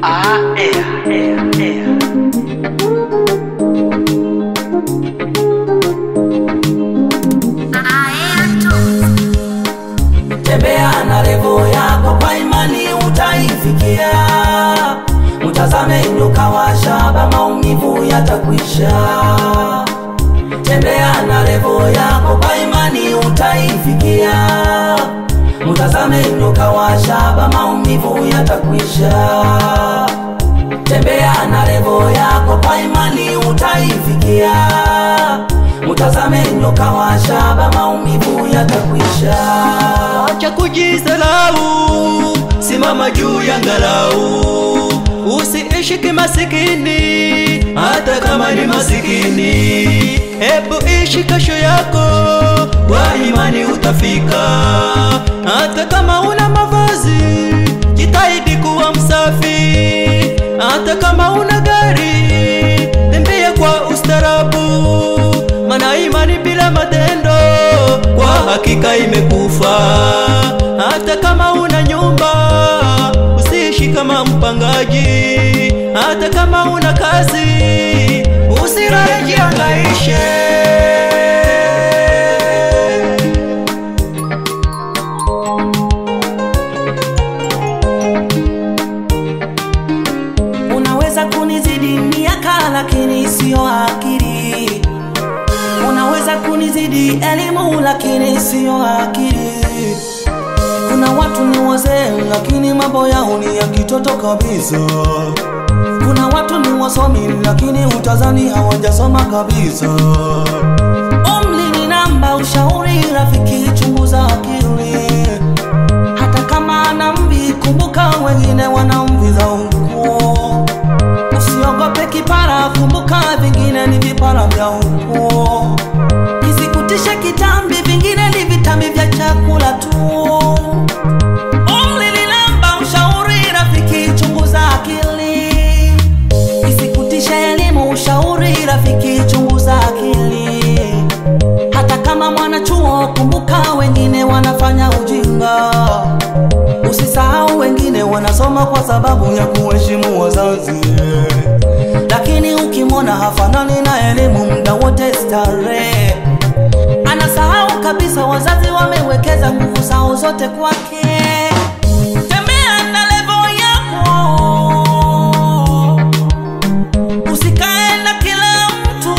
Ah, yeah, yeah, yeah. tembea na revo yako kwa imani utaifikia mtazame nyoka wa shaba maumivu yatakwisha tembea na revo yako kwa imani utaifikia mtazame nyoka wa shaba maumivu yatakwisha tembea na revo yako kwa imani utaifikia mtazame nyoka wa shaba maumivu yatakwisha acha kujisalau, simama juu ya ngalau, usiishi kimasikini hata kama ni masikini. Hebu ishi kesho yako kwa imani, utafika hata kama una mavazi, jitahidi kuwa msafi. Hata kama una gari, tembea kwa ustarabu, maana imani bila matendo kwa hakika imekufa. Hata kama una nyumba, usiishi kama mpangaji. Hata kama una kazi, usirae jiangaishe. Unaweza kunizidi miaka lakini sio akili. Unaweza kunizidi elimu lakini sio akili. Kuna watu ni wazee lakini mambo yao ni ya kitoto kabisa. Kuna watu ni wasomi lakini utazani hawajasoma kabisa. Umri ni namba, ushauri rafiki, chunguza akili. Hata kama ana mvi, kumbuka wengine wana mvi za ukoo. Usiogope kipara, kumbuka vingine ni vipara vya ukoo. Isikutishe kitambi, vingine ni vitambi vya chakula tu. Umri ni namba, ushauri rafiki, chunguza akili. Isikutishe elimu, ushauri rafiki, chunguza akili. Hata kama mwanachuo, kumbuka wengine wanafanya ujinga. Usisahau wengine wanasoma kwa sababu ya kuheshimu wazazi, lakini ukimwona hafanani na elimu, muda wote starehe. Anasahau kabisa wazazi wamewekeza nguvu zao zote kwake. Tembea na level yako, usikae na kila mtu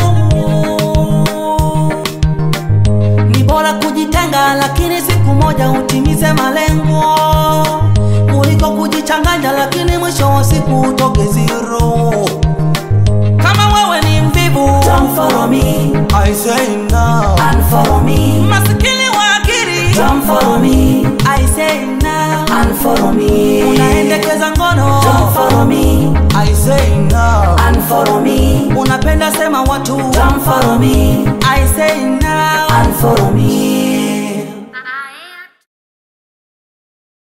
ni bora kujitenga, lakini siku moja utimize malengo kuliko kujichanganya, lakini mwisho wa siku utoke zero. Kama wewe ni mvivu, don't follow me, I say now, unfollow me. Masikini wa akili, don't follow me, I say now, unfollow me. Unaendekeza ngono, don't follow me, I say now, unfollow me. Unapenda sema watu, don't follow me, I say now, unfollow me.